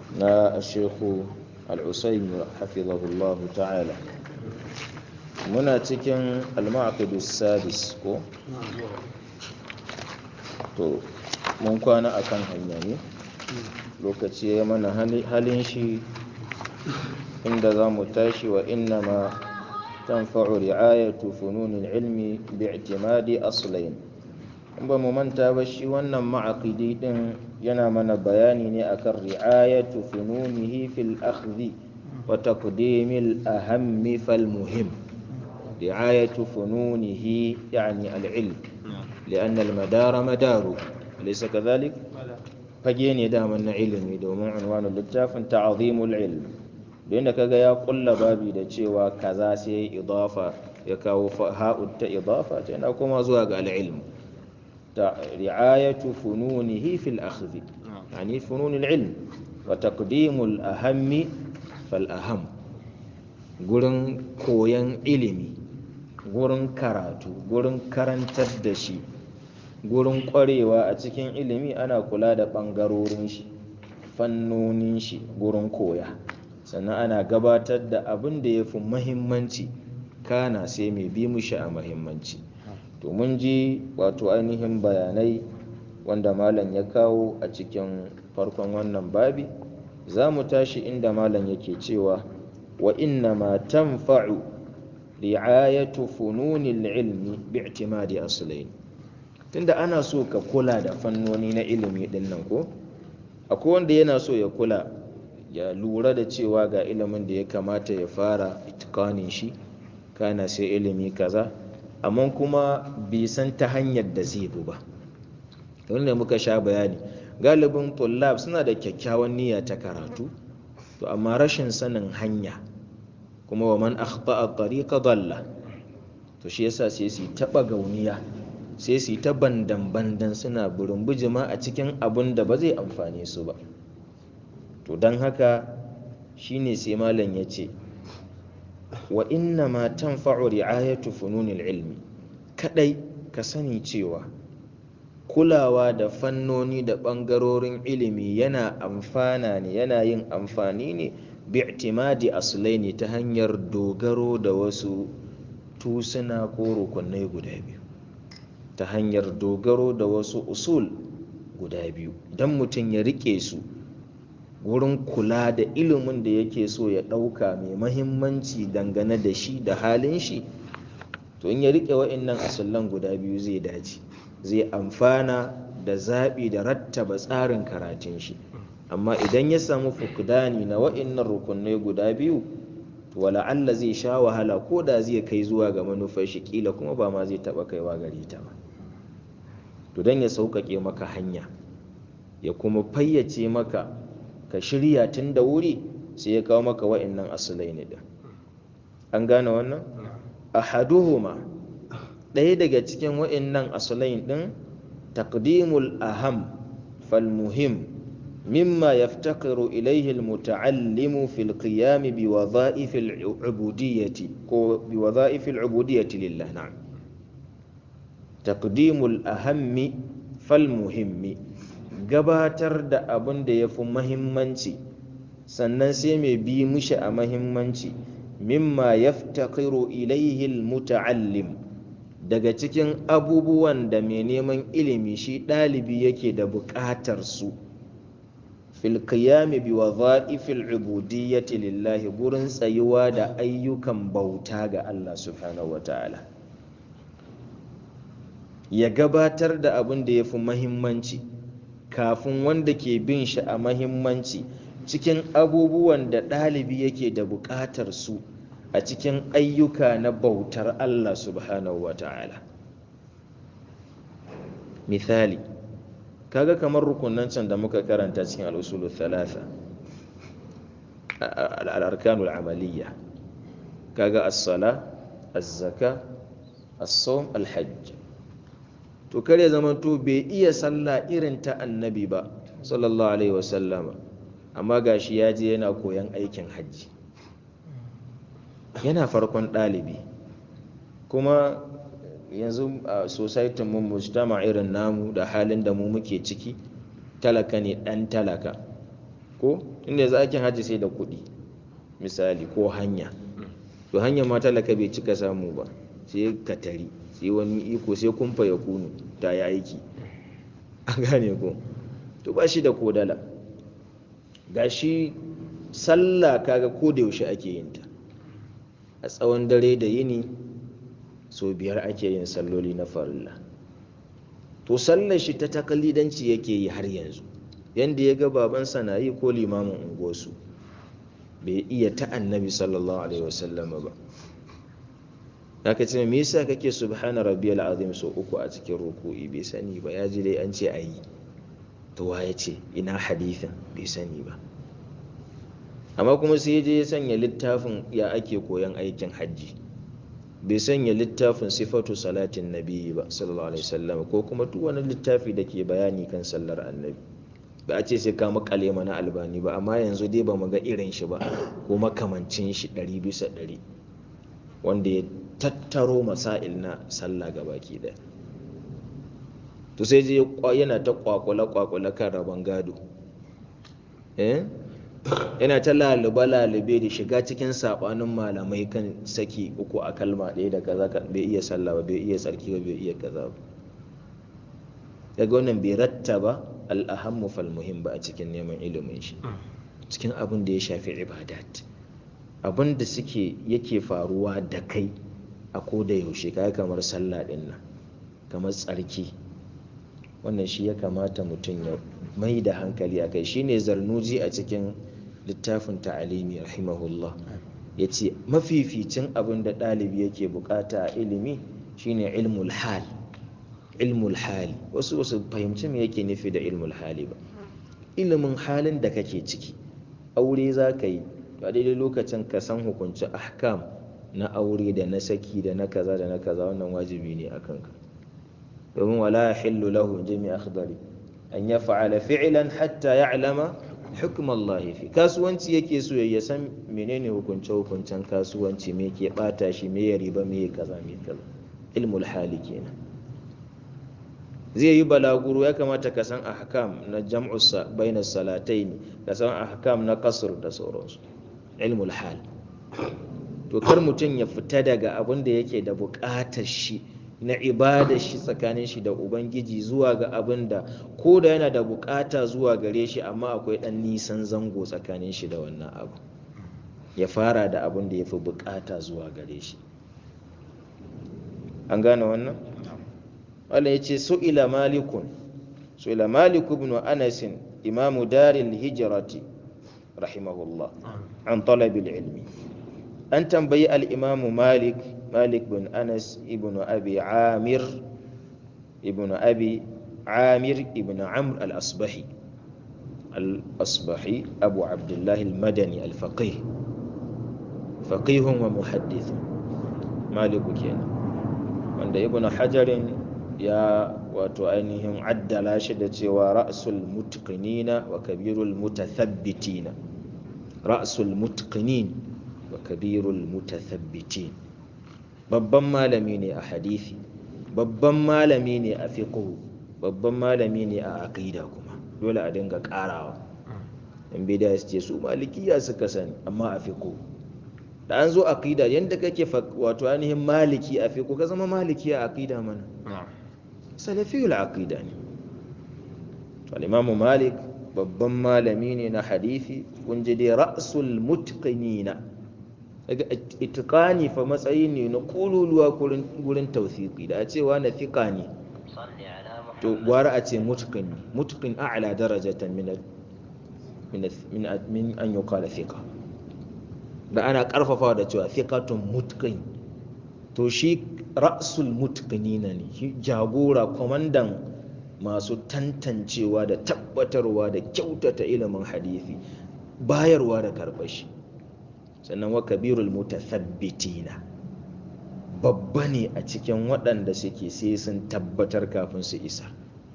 na shekhu al'usaimi hafizahullahu ta'ala muna cikin al-ma'aqidus sadis ko to mun kwana akan hanya ne lokaci ya mana halin shi inda za mu tashi wa inna ma tanfa'u ri'ayatu fununil ilmi bi'timadi aslain in ba mu manta ba shi wannan ma'aqidi din yana mana bayani ne akan ri'ayatu fununihi fil akhdhi wa taqdimil ahammi fal muhim ri'ayatu fununihi yani al-ilm لأن المدار مداره أليس كذلك؟ فجيني دائما علمي دوما عنوان littafin تعظيم العلم da kaga ya kulla babi da cewa kaza sai idafa ya kawo ha'ud ta idafa ta yana kuma zuwa ga al'ilm ta ri'ayatu fununihi fil akhdh yani funun al-ilm wa taqdim al-ahammi fal aham gurin koyan ilimi gurin karatu gurin karantar da shi gurin ƙwarewa a cikin ilimi ana kula da ɓangarorin shi fannonin shi gurin koya sannan ana gabatar da abin da ya fi mahimmanci kana sai mai bi mushi a mahimmanci to mun ji wato ainihin bayanai wanda malam ya kawo a cikin farkon wannan babi za mu tashi inda malam yake cewa wa inna ma tanfa'u ri'ayatu fununil ilmi bi'timadi aslain tunda ana so ka kula da fannoni na ilimi din nan ko akwai wanda yana so ya kula ya lura da cewa ga ilimin da ya kamata ya fara itikanin shi kana sai ilimi kaza amma kuma bai san ta hanyar da zai bu ba wanda muka sha bayani galibin tullab suna da kyakkyawan niyya ta karatu to amma rashin sanin hanya kuma wa man akhta'a tariqa dalla to shi yasa sai su taba gauniya sai su ta bandan bandan suna burin bijima a cikin abun da ba zai amfane su ba to don haka shine sai malam ya ce wa inna ma tanfa'u ri'ayatu fununil ilmi kadai ka sani cewa kulawa da fannoni da ɓangarorin ilimi yana amfana ne yana yin amfani ne bi'timadi aslaini ta hanyar dogaro da wasu tusuna ko rukunai guda biyu ta hanyar dogaro da wasu usul guda biyu idan mutum ya rike su wurin kula da ilimin da yake so ya ɗauka mai mahimmanci dangane da shi da halin shi to in ya rike wa'innan asullan guda biyu zai dace zai amfana da zaɓi da rattaba tsarin karatun shi amma idan ya samu fukudani na wa'innan rukunai guda biyu to wala'alla zai sha wahala ko da zai kai zuwa ga manufar shi kila kuma ba ma zai taɓa kaiwa gare ta ba to don ya sauƙaƙe maka hanya ya kuma fayyace maka ka shirya tun da wuri sai ya kawo maka wa'annan asalai ne din an gane wannan ahaduhuma ɗaya daga cikin wa'annan asalai din taqdimul aham fal muhim mimma yaftaqiru ilayhi al muta'allimu fil qiyam bi wadha'if al ubudiyyati ko bi wadha'if al ubudiyyati lillah na'am taqdimul ahammi fal muhimmi gabatar da abin da ya fi mahimmanci sannan sai mai bi mushi a mahimmanci mimma yaftaqiru ilayhi muta'allim daga cikin abubuwan da mai neman ilimi shi ɗalibi yake da buƙatar su fil qiyami bi wadha'ifil ubudiyyati lillahi gurin tsayuwa da ayyukan bauta ga Allah subhanahu wataala ya gabatar da abin da ya fi mahimmanci kafin wanda ke bin shi a mahimmanci cikin abubuwan da ɗalibi yake da buƙatar su a cikin ayyuka na bautar Allah subhanahu wa ta'ala misali kaga kamar rukunan can da muka karanta cikin al'usulu thalatha al'arkanul amaliyya kaga as-sala az-zaka as-sawm al-hajj to kare zaman to bai iya sallah irin ta annabi ba sallallahu alaihi wasallama amma gashi ya je yana koyan aikin hajji yana farkon ɗalibi kuma yanzu a society mu mujtama irin namu da halin da mu muke ciki talaka ne ɗan talaka ko inda yanzu aikin hajji sai da kuɗi misali ko hanya to hanyar ma talaka bai cika samu ba sai katari sai wani iko sai kumfa ya kunu ta yi aiki an gane ko to ba shi da kodala ga shi sallah kaga ko da yaushe ake yin ta a tsawon dare da yini so biyar ake yin salloli na farilla to sallar shi ta takalidanci yake yi har yanzu yanda ya ga babansa na yi ko limamin unguwarsu bai iya ta annabi sallallahu alaihi wasallama ba aka ce me yasa kake subhana rabbiyal azim so uku a cikin ruku'i bai sani ba ya ji dai an ce ayi to wa ya ce ina hadithin bai sani ba amma kuma sai ya je ya sanya littafin ya ake koyan aikin hajji bai sanya littafin sifatu salatin nabi ba sallallahu alaihi wasallam ko kuma duk wani littafi da ke bayani kan sallar annabi ba a ce sai ka makale mana albani ba amma yanzu dai ba mu ga irin shi ba ko makamancin shi ɗari bisa ɗari wanda ya tattaro masail na sallah gabaki ɗaya to sai je yana ta kwakwale kwakwale kan rabon gado yana ta lalube lalube da shiga cikin sabanin malamai kan saki uku a kalma ɗaya da kaza bai iya sallah ba bai iya tsarki ba bai iya kaza ba daga wannan bai rattaba al'ahammu fal muhim ba a cikin neman ilimin shi cikin abin da ya shafi ibadat abin da suke yake faruwa da kai a koda yaushe kai kamar sallah din nan kamar tsarki wannan shi ya kamata mutum ya mai da hankali a kai shine zarnuji a cikin littafin ta'alimi rahimahullah ya ce mafificin abin da ɗalibi yake bukata a ilimi shine ilmul hal ilmul hali wasu wasu fahimci me yake nufi da ilmul hali ba ilimin halin da kake ciki aure za ka yi a daidai lokacin ka san hukunci ahkam na aure da na saki da na kaza da na kaza wannan wajibi ne a kanka domin wala hillu lahu jami akhdari an ya fa'ala fi'lan hatta ya'lama hukm Allah fi kasuwanci yake so ya san menene hukunce hukuncen kasuwanci me ke bata shi me ya riba me kaza me kaza ilmul hali kenan zai yi balaguro ya kamata ka san ahkam na jam'u bainas salatayn ka san ahkam na qasr da sauransu ilmul hal to kar mutum ya fita daga abin da yake da buƙatar shi na ibada shi tsakanin shi da ubangiji zuwa ga abin da ko da yana da buƙata zuwa gare shi amma akwai ɗan nisan zango tsakanin shi da wannan abu ya fara da abin da ya fi buƙata zuwa gare shi an gane wannan Allah ya ce su'ila malikun su'ila maliku ibn anasin imamu daril hijrati rahimahullah an talabil ilmi an tambayi al'imamu malik malik bin anas ibn abi amir ibn abi amir ibn amr al-asbahi al-asbahi abu abdullahi al-madani al-faqih faqihun wa muhaddith maliku kenan wanda ibn hajarin ya wato ainihin addala shi da cewa ra'sul mutqinina wa kabirul mutathabbitina ra'sul mutqinin wa kabirul mutathabbitin babban malami ne a hadisi babban malami ne a fiqh babban malami ne a aqida kuma dole a dinga karawa in bidaya su ce su malikiya suka sani amma a fiqh da an zo aqida yanda kake wato ainihin maliki a fiqh ka zama maliki a aqida mana salafiyul aqida ne to al-imam malik babban malami ne na hadisi kun ji dai ra'sul mutqinina daga itiqani fa matsayi ne na kululuwa gurin tawfiqi da a cewa na fiqa ne to gwara a ce mutqin mutqin a'la darajatan min min min an yuqala fiqa da ana karfafawa da cewa fiqatun mutqin to shi ra'sul mutqinina ne shi jagora kwamandan masu tantancewa da tabbatarwa da kyautata ilimin hadisi bayarwa da karbashi sannan wa kabirul mutathabbitina babba ne a cikin waɗanda suke sai sun tabbatar kafin su isa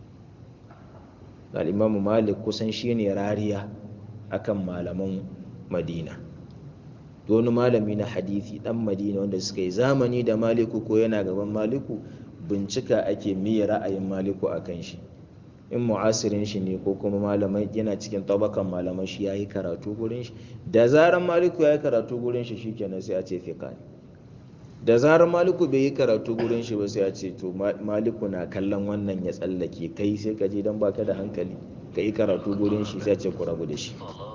al-imamu malik kusan shine rariya akan malaman madina wani malami na hadisi dan madina wanda suka yi zamani da maliku ko yana gaban maliku bincika ake miye ra'ayin maliku a kan shi in mu'asirin shi ne ko kuma malamai yana cikin tabakan malaman shi yayi karatu gurin shi da zaran maliku yayi karatu gurin shi shikenan sai a ce fiqa ne da zarar maliku bai yi karatu gurin shi ba sai a ce to maliku na kallon wannan ya tsallake kai sai ka je don baka da hankali ka yi karatu gurin shi sai a ce ku rabu da shi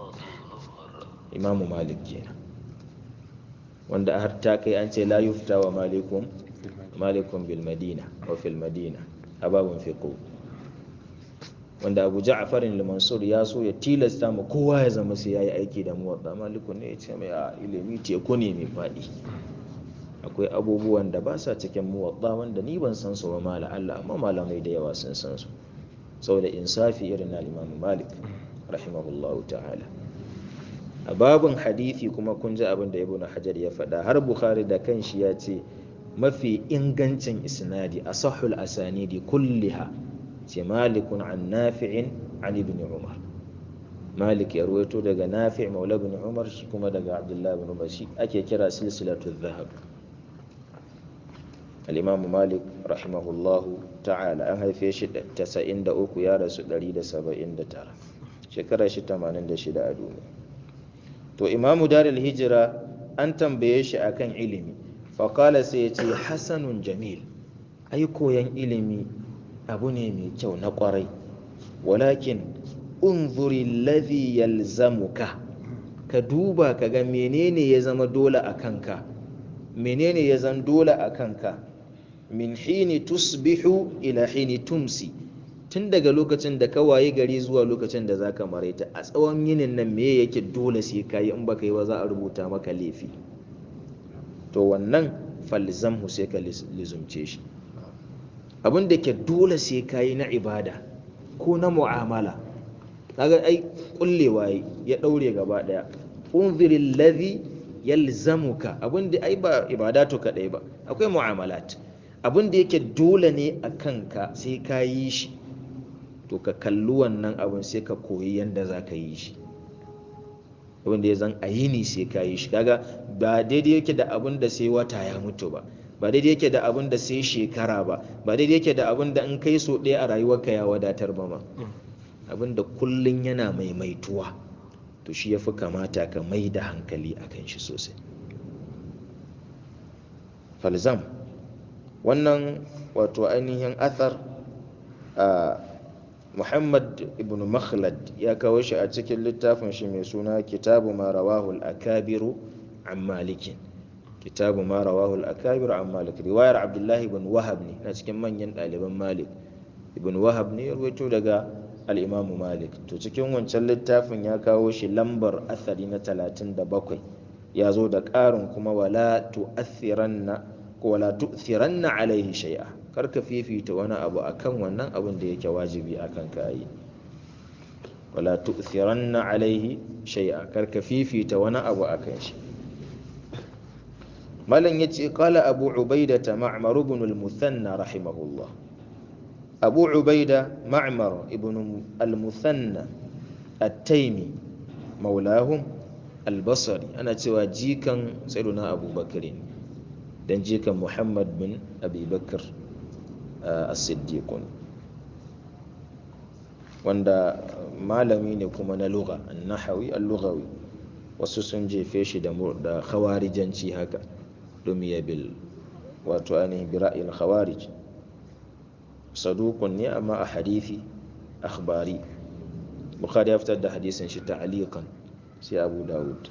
imamu malik kenan wanda har ta kai an ce la yufta wa malikum malikum bil madina wa fil madina ababun fiqh wanda abu ja'far al-mansur ya so ya tilasta ma kowa ya zama sai yayi aiki da muwatta maliku ne ya ce mai a ilimi teku ne mai fadi akwai abubuwan da ba sa cikin muwatta wanda ni ban san su ba mala Allah amma malamai da yawa sun san su saboda insafi irin na Imam Malik rahimahullahu ta'ala a babin hadisi kuma kun ji abin da Ibn Hajar ya faɗa har Bukhari da kanshi ya ce mafi ingancin isnadi asahul asanidi kulliha ce malikun an nafi'in an ibn Umar Malik ya ruwaito daga Nafi' Maula ibn Umar shi kuma daga Abdullah ibn Umar shi ake kira silsilatu dhahab al'imamu malik rahimahullahu ta'ala an haife shi 93 ya rasu 179 shekara shi 86 a duniya to imamu daril hijira an tambaye shi akan ilimi faƙala sai ya ce hasanun jamil ai koyan ilimi abu ne mai kyau na ƙwarai walakin unzuri lazi yalzamuka ka duba ka ga menene ya zama dole a kanka menene ya zan dole a kanka min hini tusbihu ila hini tumsi tun daga lokacin da ka waye gari zuwa lokacin da zaka maraita a tsawon yinin nan me yake dole sai kai in baka yi ba za a rubuta maka laifi to wannan falzamhu sai ka lizumce shi abin da ke dole sai kai na ibada ko na mu'amala kaga ai kullewa ya daure gaba daya unziril ladhi yalzamuka abin da ai ba ibadatu kadai ba akwai mu'amalat abin da yake dole ne a kanka sai ka yi shi to ka kalli wannan abin sai ka koyi yadda za ka yi shi abin da ya zan ayi ne sai ka yi shi kaga ba daidai yake da abin da sai wata ya mutu ba ba daidai yake da abin da sai shekara ba ba daidai yake da abin da in kai so ɗaya a rayuwarka ya wadatar ba ma abin da kullum yana maimaituwa to shi ya fi kamata ka mai da hankali a kan shi sosai falzam wannan wato ainihin athar a muhammad ibn makhlad ya kawo shi a cikin littafin shi mai suna kitabu ma rawahul akabiru an malikin kitabu ma rawahul akabiru an malik riwayar abdullahi ibn wahab ne na cikin manyan ɗaliban malik ibn wahab ne ya ruwaito daga al'imamu malik to cikin wancan littafin ya kawo shi lambar athari na 37 ya zo da ƙarin kuma wala tu'athiranna ko wala tu'thiranna alaihi shay'a kar ka fifita wani abu akan wannan abin da yake wajibi akan ka yi wala tu'thiranna alaihi shay'a kar ka fifita wani abu akan shi malam yace qala abu ubaida ma'mar ibn al-muthanna rahimahullah abu ubaida ma'mar ibn al-muthanna at-taimi maulahum al-basri ana cewa jikan sayyiduna abubakar ne dan jikan muhammad bin abubakar as-siddiq wanda malami ne kuma na lugha an-nahawi al-lughawi wasu sun jefe shi da da khawarijanci haka dumiya bil wato ainihin bira'il khawarij sadukun ne amma a hadithi akhbari bukhari ya fitar da hadisin shi ta'aliqan sai abu dawud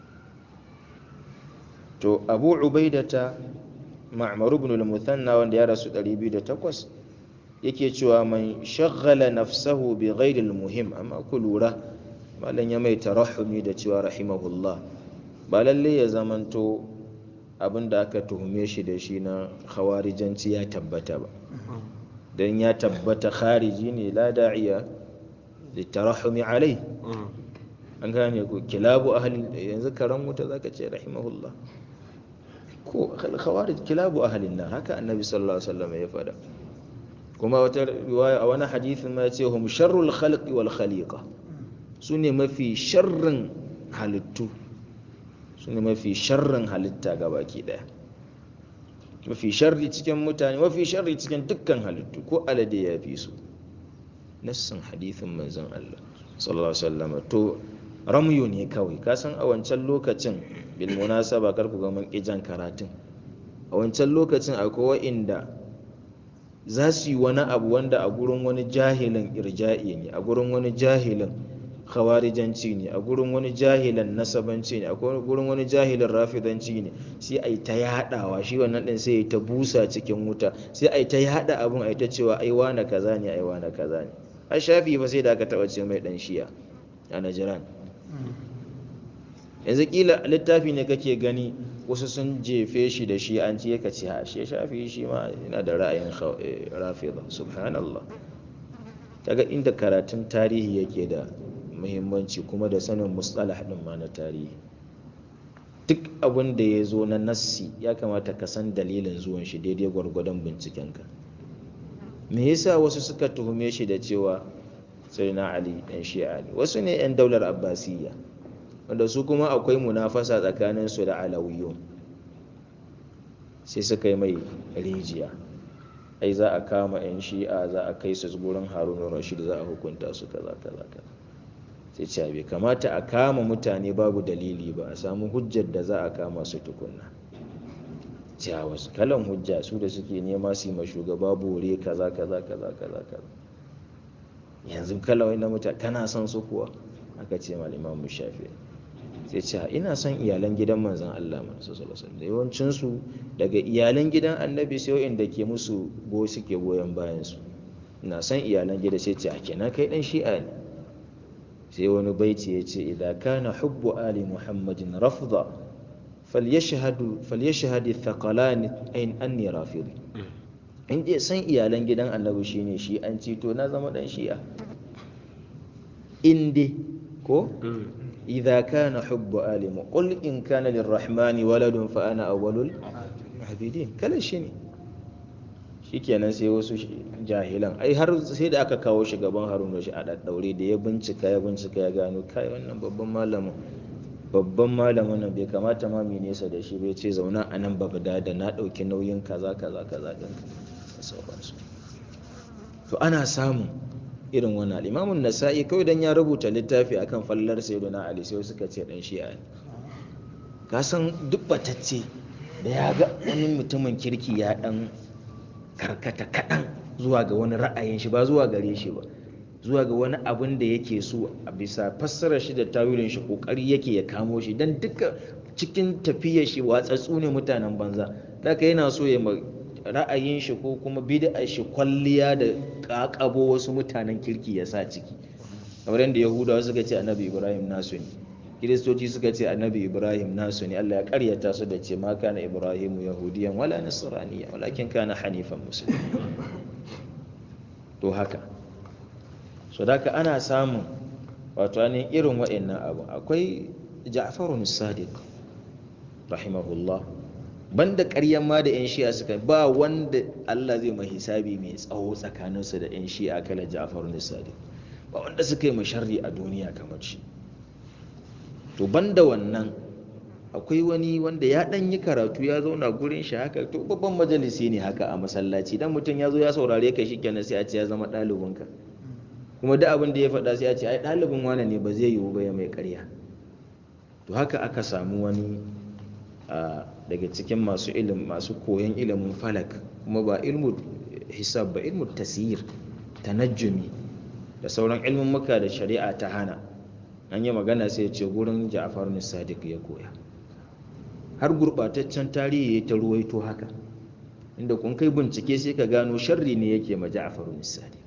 to abu ubaidata ma'mar ibn al-muthanna wanda ya rasu 208 yake cewa man shaggala nafsahu bi ghairi al-muhim amma ku lura malan ya mai tarahumi da cewa rahimahullah ba lalle ya zamanto abinda aka tuhume shi da shi na khawarijanci ya tabbata ba don ya tabbata khariji ne la da'iya litarahumi alai an gane ku kilabu ahli yanzu karan wuta zaka ce rahimahullah ko khawarij kilabu ahlin nar haka annabi sallallahu alaihi wasallam ya fada kuma wata riwaya a wani hadisin ma yace hum sharrul khalqi wal khaliqa sune mafi sharrin halittu sune mafi sharrin halitta gabaki daya mafi sharri cikin mutane mafi sharri cikin dukkan halittu ko alade ya fi su nassin hadithin manzon Allah sallallahu alaihi wasallam to ramyu ne kawai ka san a wancan lokacin bil munasaba kar ku ga mun kijan karatun a wancan lokacin akwai wa'inda za su yi wani abu wanda a gurin wani jahilin irja'i ne a gurin wani jahilin khawarijanci ne a gurin wani jahilin nasabanci ne a gurin wani jahilin rafidanci ne sai a yi ta yaɗawa shi wannan ɗin sai ta busa cikin wuta sai a yi ta yaɗa abin a yi ta cewa ai wane kaza ne ai wane kaza ne a shafi ba sai da aka taɓa ce mai ɗan shiya a najiran yanzu kila littafi ne kake gani wasu sun jefe shi da shi an ce ka ce ha shi shafi shi ma yana da ra'ayin rafida subhanallah kaga inda karatun tarihi yake da muhimmanci kuma da sanin mustalah din ma na tarihi duk abin da ya zo na nassi ya kamata ka san dalilin zuwan shi daidai gwargwadon bincikenka me yasa wasu suka tuhume shi da cewa sai na ali dan shi'a ne wasu ne yan daular abbasiyya wanda su kuma akwai munafasa tsakanin su da alawiyun sai suka yi mai rijiya ai za a kama 'yan shi'a za a kai su gurin harun rashid za a hukunta su kaza kaza kaza sai ce bai kamata a kama mutane babu dalili ba a samu hujjar da za a kama su tukunna cewa wasu kalan hujja su da suke nema su yi ma shugaba bore kaza kaza kaza kaza kaza yanzu kalawai na mutane kana son su kuwa aka ce mal imam shafi sai ce ina son iyalan gidan manzon Allah man sallallahu alaihi da yawancin su daga iyalan gidan annabi sai inda ke musu go suke goyon bayan su ina son iyalan gida sai ce a kenan kai dan shi'a ne sai wani baiti ya ce idan kana hubbu ali muhammadin rafda falyashhadu falyashhadu thaqalan ain anni rafidi in dai san iyalan gidan annabi shine shi an ci to na zama dan shi'a in dai ko idza kana hubbu ali qul in kana lirrahmani waladun fa ana awwalul abidin kala shi ne shikenan sai wasu jahilan ai har sai da aka kawo shi gaban harun da shi a daddaure da ya bincika ya bincika ya gano kai wannan babban malamin babban malamin nan bai kamata ma mai nesa da shi bai ce zauna a nan babada da na ɗauki nauyin kaza kaza kaza ɗin da sauransu to ana samun irin wannan imamun nasa'i kawai dan ya rubuta littafi akan fallar sayyidina ali sai suka ce dan shi'a ne ka san duk batacce da ya ga wani mutumin kirki ya dan karkata kaɗan zuwa ga wani ra'ayin shi ba zuwa gare shi ba zuwa ga wani abin da yake so a bisa fassarar shi da tawilin shi kokari yake ya kamo shi dan duka cikin tafiyar shi watsatsu ne mutanen banza daga yana so ya ra'ayin shi ko kuma bid'a shi kwalliya da kakabo wasu mutanen kirki ya sa ciki kamar yadda yahudawa suka ce annabi ibrahim nasu ne kiristoci suka ce annabi ibrahim nasu ne allah ya karyata su da ce ma kana ibrahim yahudiyan wala nasraniya walakin kana hanifan musulmi to haka so daka ana samun wato ne irin wa'annan abu akwai ja'farun sadiq rahimahullah banda ƙaryan ma da 'yan shi'a suka ba wanda Allah zai mai hisabi mai tsawo tsakaninsu da 'yan shi'a kala ja'farun sadiq ba wanda suka yi masharri a duniya kamar shi to banda wannan akwai wani wanda ya dan yi karatu ya zauna gurin shi haka to babban majalisi ne haka a masallaci dan mutum ya zo ya saurare ka shikenan sai a ce ya zama ɗalibinka kuma duk abin da ya faɗa sai a ce ai ɗalibin wane ne ba zai yiwu ba ya mai ƙarya to haka aka samu wani daga cikin masu ilim masu koyon ilimin falak kuma ba ilmu hisab ba ilmu tasir tanajjumi da sauran ilmin muka da shari'a ta hana an yi magana sai ce gurin ja'far sadiq ya koya har gurɓataccen tarihi ya ta ruwaito haka inda kun kai bincike sai ka gano sharri ne yake ma ja'far sadiq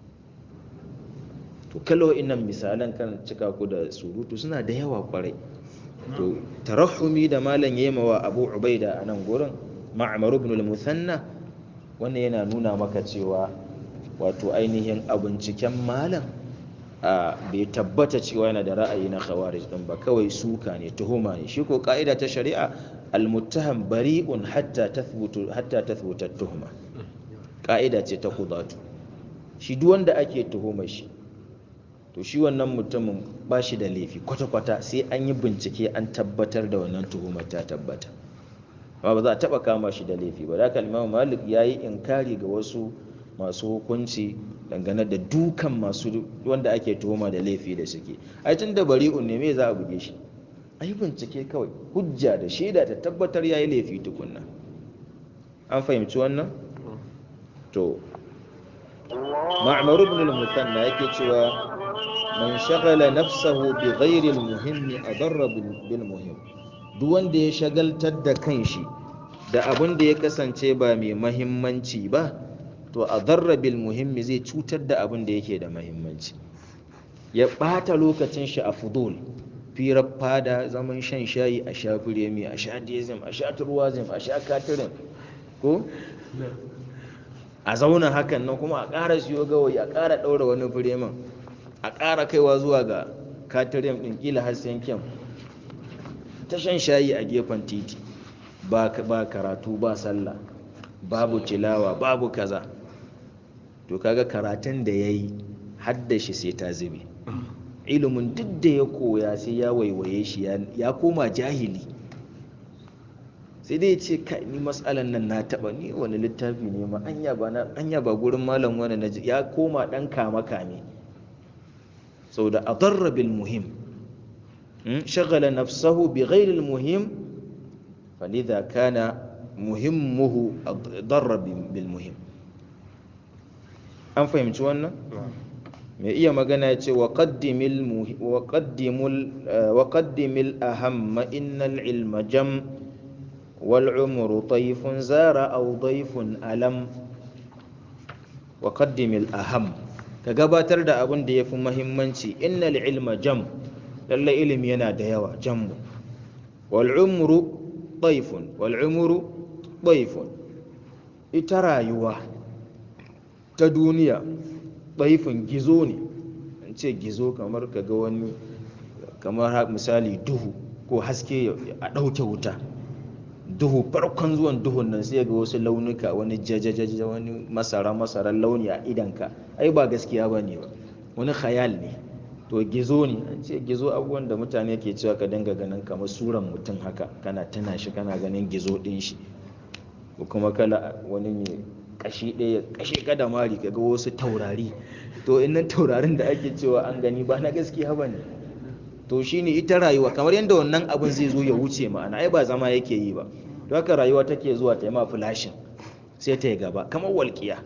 to kalo innan misalan kan cika ku da surutu suna da yawa kwarai to tarahumi da malam yayi wa Abu Ubaida a nan gurin Ma'mar ibn al-Muthanna wannan yana nuna maka cewa wato ainihin abinciken malam a bai tabbata cewa yana da ra'ayi na khawarij din ba kawai suka ne tuhuma ne shi ko ka'ida ta shari'a al-muttaham bari'un hatta tathbutu hatta tathbuta tuhuma ka'ida ce ta qudatu shi duk wanda ake tuhumar shi to shi wannan mutumin ba shi da laifi kwata-kwata sai an yi bincike an tabbatar da wannan tuhumar ta tabbata amma ba za a taba kama shi da laifi ba da haka imamu malik ya yi inkari ga wasu masu hukunci dangane da dukan masu wanda ake tuhuma da laifi da suke ai tun da bari'un ne me za a buge shi ai bincike kawai hujja da shaida ta tabbatar yayi laifi tukunna an fahimci wannan to ma'mar ibn al-musanna yake cewa man shagala nafsahu bi ghairi al-muhimmi adarra bil muhim duk wanda ya shagaltar da kanshi da abin da ya kasance ba mai mahimmanci ba to adarra bil muhimmi zai cutar da abin da yake da mahimmanci ya ɓata lokacin shi a fudul firar fada zaman shan shayi a sha firemi a sha dezim a sha turwazim a sha katirin ko a zauna hakan nan kuma a ƙara siyo gawayi a ƙara ɗaura wani firemin a ƙara kaiwa zuwa ga katirin ɗin ƙila hasken kyam ta shan shayi a gefen titi ba karatu ba sallah babu tilawa babu kaza to kaga karatun da ya yi haddashi sai ta zube ilimin duk da ya koya sai ya waiwaye shi ya koma jahili sai dai ce kai ni matsalan nan na taba ni wani littafi ne ma anya ba na anya ba gurin malam wani na ya koma dan kama kame saboda adarra bil muhim shagala nafsahu bi ghairi al muhim falidha kana muhimmuhu darra bil muhim an fahimci wannan mai iya magana ya ce wa qaddimil ahamma innal ilma jam wal umru tayfun zara aw dayfun alam wa qaddimil aham ka gabatar da abin da yafi muhimmanci innal ilma jam lalle ilimi yana da yawa jammu wal umru tayfun wal umru tayfun ita rayuwa ta duniya ɗaifin gizo ne an ce gizo kamar ka ga wani kamar misali duhu ko haske a ɗauke wuta duhu farkon zuwan duhun nan sai ga wasu launuka wani jajajaja wani masara masaran launi a idanka ai ba gaskiya ba ne ba wani khayal ne to gizo ne an ce gizo abubuwan da mutane ke cewa ka dinga ganin kamar suran mutum haka kana tana shi kana ganin gizo ɗin shi ko kuma kala wani mai kashi ɗaya kashe ka da mari kaga wasu taurari to innan taurarin da ake cewa an gani ba na gaskiya ba ne to shine ita rayuwa kamar yadda wannan abin zai zo ya wuce ma'ana ai ba zama yake yi ba to haka rayuwa take zuwa ta yi ma flashin sai ta yi gaba kamar walƙiya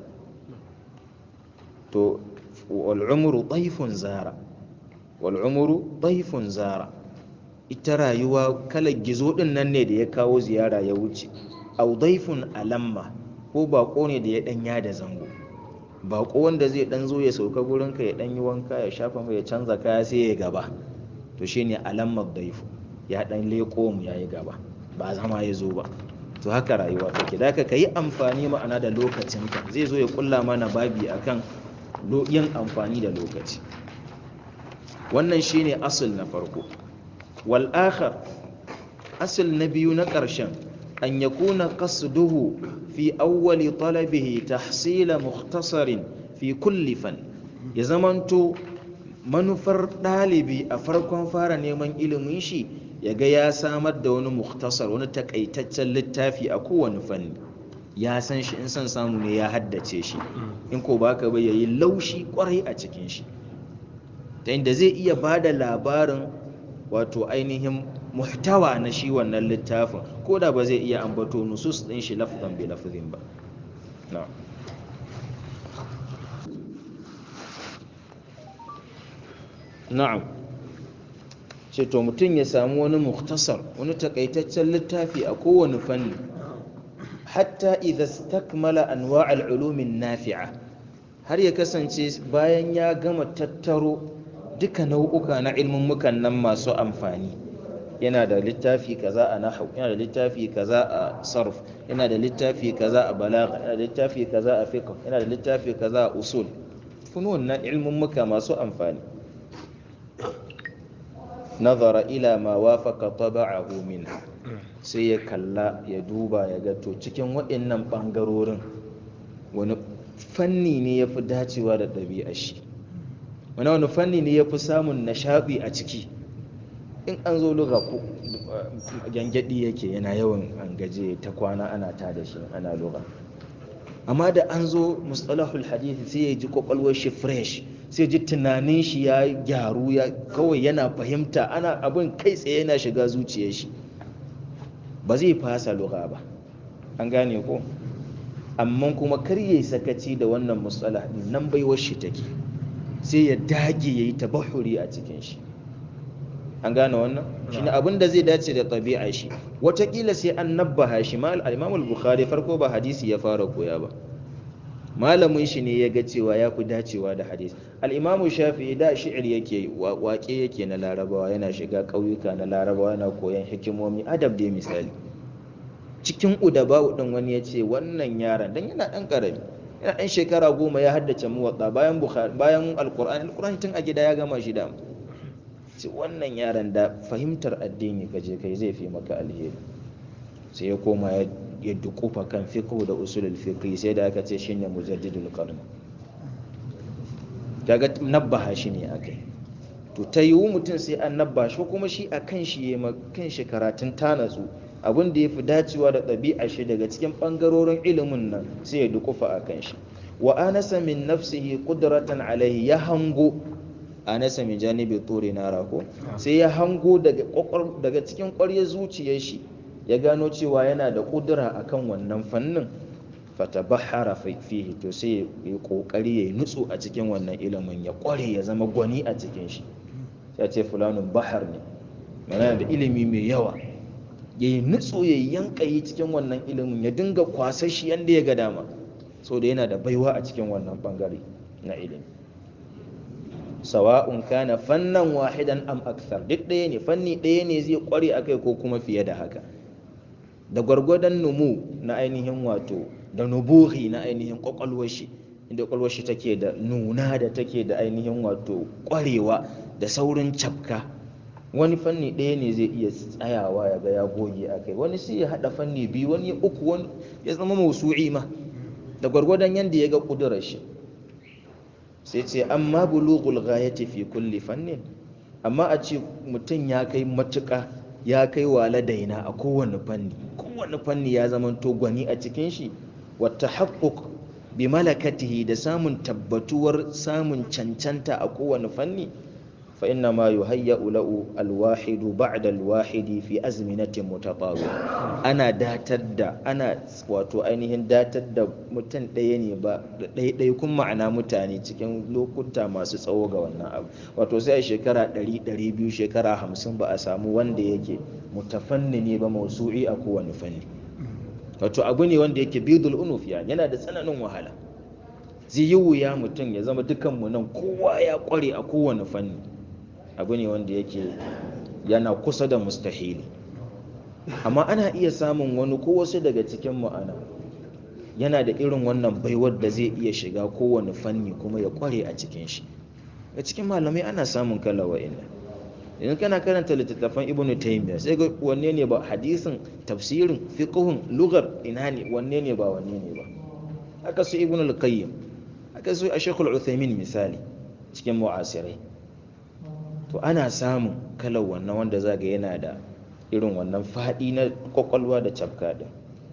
to wal'umuru ɗaifun zara wal'umuru ɗaifun zara ita rayuwa kalar gizo ɗin nan ne da ya kawo ziyara ya wuce au daifun alamma ko bako ne da ya ɗanya da zango bako wanda zai ɗan zo ya sauka gurinka ya ɗan yi wanka ya shafa mai ya canza kaya sai ya gaba to shine alammar daifu ya ɗan leƙo mu ya yi gaba ba zama ya zo ba to haka rayuwa take da ka yi amfani ma'ana da lokacinka zai zo ya kulla mana babi akan yin amfani da lokaci wannan shine asul na farko wal akhar asul na biyu na ƙarshen an yakuna qasduhu fi awwali talabihi tahsila mukhtasarin fi kulli fan ya zamanto manufar ɗalibi a farkon fara neman ilimin shi ya ga ya samar da wani mukhtasar wani takaitaccen littafi a kowane fanni ya san shi in san samu ne ya haddace shi in ko baka bai yayi laushi kwarai a cikin shi ta inda zai iya ba da labarin wato ainihin muhtawa na shi wannan littafin ko da ba zai iya ambato nusus ɗin shi lafzan bi lafzin ba na'am na'am ce to mutum ya samu wani muktasar wani takaitaccen littafi a kowane fanni hatta idza stakmala anwa' al-ulum an-nafi'a har ya kasance bayan ya gama tattaro duka nau'uka na ilmummukan nan masu amfani yana da littafi kaza a nahwu yana da littafi kaza a sarf yana da littafi kaza a balagha yana da littafi kaza a fiqh yana da littafi kaza a usul funun na ilmummuka masu amfani nazara ila ma wafaka taba'ahu minha sai ya kalla ya duba ya ga to cikin waɗannan ɓangarorin wani fanni ne ya fi dacewa da ɗabi'a shi wani wani fanni ne ya fi samun nishaɗi a ciki in an zo luga ko gyangyaɗi yake yana yawan an gaje ta kwana ana ta da shi ana luga amma da an zo mustalahul hadith sai ya ji kwakwalwar shi fresh sai ji tunanin shi ya gyaru ya kawai yana fahimta ana abin kai tsaye yana shiga zuciyar shi ba zai fasa lugha ba an gane ko amma kuma kar yayi sakaci da wannan mustalah din nan baiwar shi take sai ya dage yayi tabahuri a cikin shi an gane wannan shine abin da zai dace da tabi'a shi watakila sai an nabbaha shi mal al-imam al-bukhari farko ba hadisi ya fara koya ba malamin shi ne ya ga cewa ya fi dacewa da hadisi al-imam shafi'i da shi'ir yake waƙe yake na larabawa yana shiga ƙauyuka na larabawa yana koyan hikimomi adab dai misali cikin udaba din wani ya ce wannan yaron dan yana dan karami yana dan shekara goma ya haddace muwatta bayan bukhari bayan alqur'ani alqur'ani tun a gida ya gama shi da ce wannan yaron da fahimtar addini ka je kai zai fi maka alheri sai ya koma ya dukufa kan fiqh da usulul fiqh sai da aka ce shine mujaddidul qarn kaga nabbaha shi ne akai to ta yiwu mutum sai an nabba shi kuma shi a kan shi yayi kan shi karatun tanatsu abin da yafi dacewa da ɗabi'a shi daga cikin ɓangarorin ilimin nan sai ya dukufa a kan shi wa anasa min nafsihi qudratan alaihi ya hango anasa min janibi turi nara ko sai ya hango daga daga cikin ƙwaryar zuciyar shi ya gano cewa yana da kudura akan wannan fannin fatabahara fihi to sai ya kokari ya nutsu a cikin wannan ilimin ya kware ya zama gwani a cikin shi ya ce fulanun bahar ne yana da ilimi mai yawa ya yi nutsu ya yankayi cikin wannan ilimin ya dinga kwasar shi yadda ya ga dama so da yana da baiwa a cikin wannan bangare na ilimi sawa'un kana fannan wahidan am akthar duk ɗaya ne fanni ɗaya ne zai kware akai ko kuma fiye da haka da gwargwadon numu na ainihin wato da nubuhi na ainihin kwakwalwar shi inda kwakwalwar shi take da nuna da take da ainihin wato kwarewa da saurin cafka wani fanni ɗaya ne zai iya tsayawa ya ga ya goge a kai wani sai ya haɗa fanni biyu wani uku wani ya zama mausu'i ma da gwargwadon yadda ya ga ƙudurar shi sai ce amma bulughul ghayati fi kulli fannin amma a ce mutum ya kai matuƙa ya kai wa ladaina a kowane fanni kowane fanni ya zama to gwani a cikin shi wata haƙƙuƙ bi malakatihi da samun tabbatuwar samun cancanta a kowane fanni fa inna ma yuhayya'u lahu alwahidu ba'da alwahidi fi azminatin mutatawil ana datar da ana wato ainihin datar da mutum ɗaya ne ba da ɗaiɗai kun ma'ana mutane cikin lokuta masu tsawo ga wannan abu wato sai a shekara ɗari ɗari biyu shekara hamsin ba a samu wanda yake mutafanni ne ba mausu'i a kowane fanni wato abu ne wanda yake bidul unuf ya yana da tsananin wahala zai yi wuya mutum ya zama dukanmu nan kowa ya kware a kowane fanni abu ne wanda yake yana kusa da mustahili amma ana iya samun wani ko wasu daga cikin ma'ana yana da irin wannan baiwar da zai iya shiga kowane fanni kuma ya kware a cikin shi a cikin malamai ana samun kala wa'ina idan kana karanta littattafan ibnu taymiya sai ga wanne ne ba hadisin tafsirin fiqhun lugar ina ne wanne ne ba wanne ne ba haka su ibnu al-qayyim haka su a shekul uthaymin misali cikin mu'asirai to ana samun kalar wannan wanda zaga yana da irin wannan faɗi na kwakwalwa da cafka din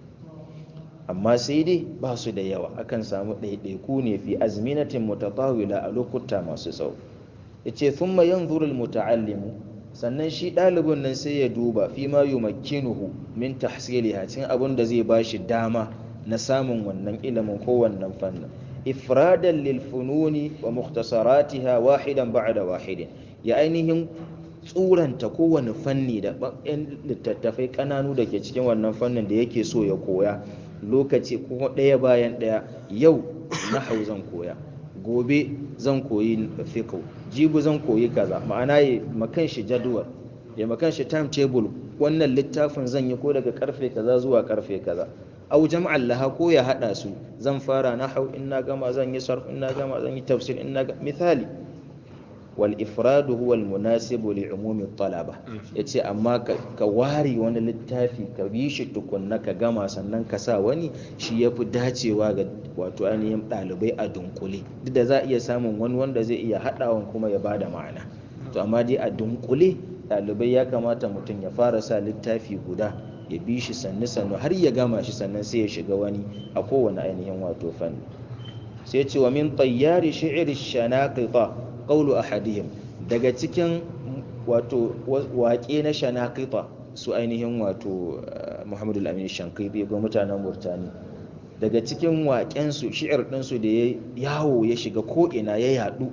amma sai dai ba su da yawa akan samu ɗaiɗaiku ne fi azminatin mutatawila a lokuta masu tsawo yace thumma yanzuru almuta'allimu sannan shi ɗalibin nan sai ya duba fi ma yumakkinuhu min tahsiliha cikin abin da zai bashi dama na samun wannan ilimin ko wannan fannin ifradan lil fununi wa mukhtasaratiha wahidan ba'da wahidin ya ainihin tsuranta kowane fanni da yan littattafai kananu da ke cikin wannan fannin da yake so ya koya lokaci kuma ɗaya bayan ɗaya yau nahau zan koya gobe zan koyi fiqh jibu zan koyi kaza ma'ana ya makan shi jadwal ya makan shi timetable wannan littafin zan yi ko daga karfe kaza zuwa karfe kaza au jam'an laha ko ya hada su zan fara nahau in na gama zan yi sarf in na gama zan yi tafsir in na misali wal ifradu huwa al munasibu li umumi talaba yace amma ka ware wani littafi ka bi shi tukunna ka gama sannan ka sa wani shi yafi dacewa ga wato ainihin ɗalibai a dunkule duk da za a iya samun wani wanda zai iya haɗawan kuma ya bada ma'ana to amma dai a dunkule ɗalibai ya kamata mutum ya fara sa littafi guda ya bi shi sannu sannu har ya gama shi sannan sai ya shiga wani a kowane ainihin wato fanni sai ce wa min tayyari shi'ir shanaqita qawlu ahadihim daga cikin wato waƙe na shanaqita su ainihin wato Muhammadu al-Amin Shankiti ko mutanen Murtani daga cikin waƙensu shi'ir ɗinsu da ya yawo ya shiga ko'ina ya yaɗu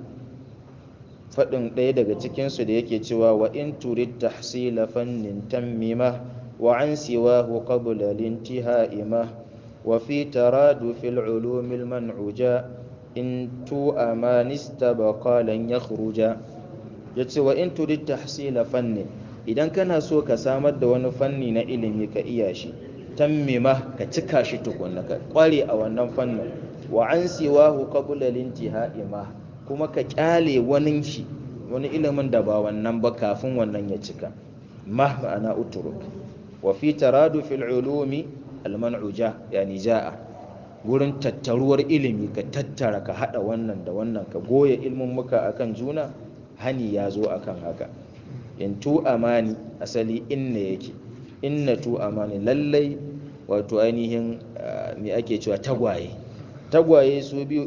faɗin ɗaya daga cikinsu da yake cewa wa in turid tahsila fannin tammima wa an siwahu qabla lintiha'ima wa fi taradu fil ulumil man'uja in tu amanista baqalan yakhruja yace wa in turid tahsila fannin idan kana so ka samar da wani fanni na ilimi ka iya shi tammima ka cika shi tukunna ka kware a wannan fannin wa an siwahu qabla lintiha'ima kuma ka kyale wani shi wani ilimin da ba wannan ba kafin wannan ya cika ma ma'ana uturuk wa fi taradu fil ulumi al man'uja yani ja'a gurin tattaruwar ilimi ka tattara ka hada wannan da wannan ka goye ilmin muka akan juna hani ya zo akan haka in tu amani asali inna yake inna tu amani lallai wato ainihin me ake cewa tagwaye tagwaye su biyu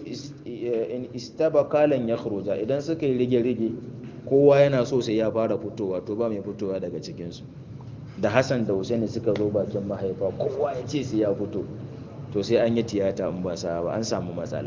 in istabaqalan yakhruja idan suka yi rige-rige kowa yana so sai ya fara fitowa to ba mai fitowa daga cikinsu da hassan da husaini suka zo bakin mahaifa kowa ya ce sai ya fito to sai an yi tiyata in ba sa ba an samu matsala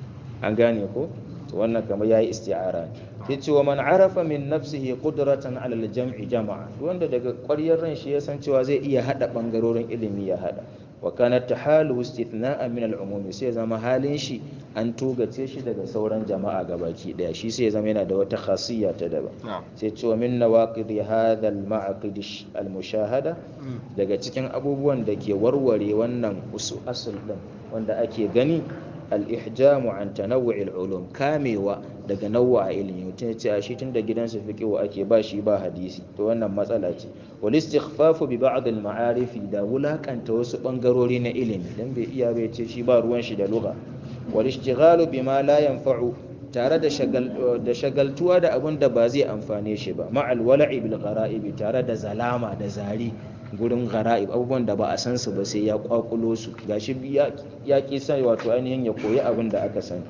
an gane ko to wannan kamar yayi isti'ara ne yace wa man arafa min nafsihi qudratan ala al-jam'i jama'a wanda daga ƙwaryar ran shi ya san cewa zai iya hada bangarorin ilimi ya hada wa kanat tahalu istithna'an min al-umum sai zama halin shi an togace shi daga sauran jama'a gabaki daya shi sai zama yana da wata khasiyya ta daban sai cewa min nawaqid hadha al-ma'qid al-mushahada daga cikin abubuwan da ke warware wannan usul asl din wanda ake gani al-ihjamu an tanawwu' al-ulum kamewa daga nawwa ilimi mutum ya ce a shi tun da gidansa fiqihu ake ba shi ba hadisi to wannan matsala ce wal istighfafu bi ba'd al ma'arifi da wulakanta wasu bangarori na ilimi dan bai iya bai ce shi ba ruwan shi da lugha wal ishtighalu bima la yanfa'u tare da shagal da shagaltuwa da abin da ba zai amfane shi ba ma'al wala'i bil gharaib tare da zalama da zari gurin ghara'ib abubuwan da ba a san su ba sai ya kwakulo su gashi ya ki sai wato ainihin ya koyi abin da aka sani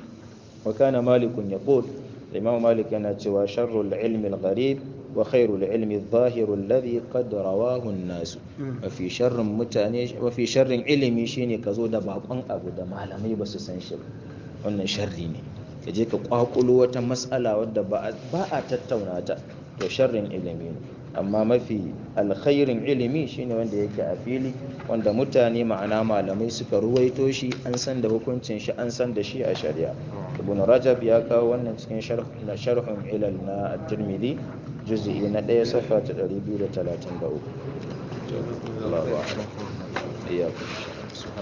وكان مالك يقول الإمام مالك يناتشوا شر العلم الغريب وخير العلم الظاهر الذي قد رواه الناس وفي شر متاني وفي شر علمي شيني كزو da bakon abu da malamai ba su san shi wannan sharri ne ka je ka kwakulo wata mas'ala wadda ba a tattauna ta to sharrin ilimi ne amma mafi alkhairin ilimi shine wanda yake a fili wanda mutane ma'ana malamai suka ruwaito shi an san da hukuncin shi an san da shi a shari'a ibn rajab ya kawo wannan cikin sharhun ilal na at-tirmidhi juz'i na 1 safa ta 233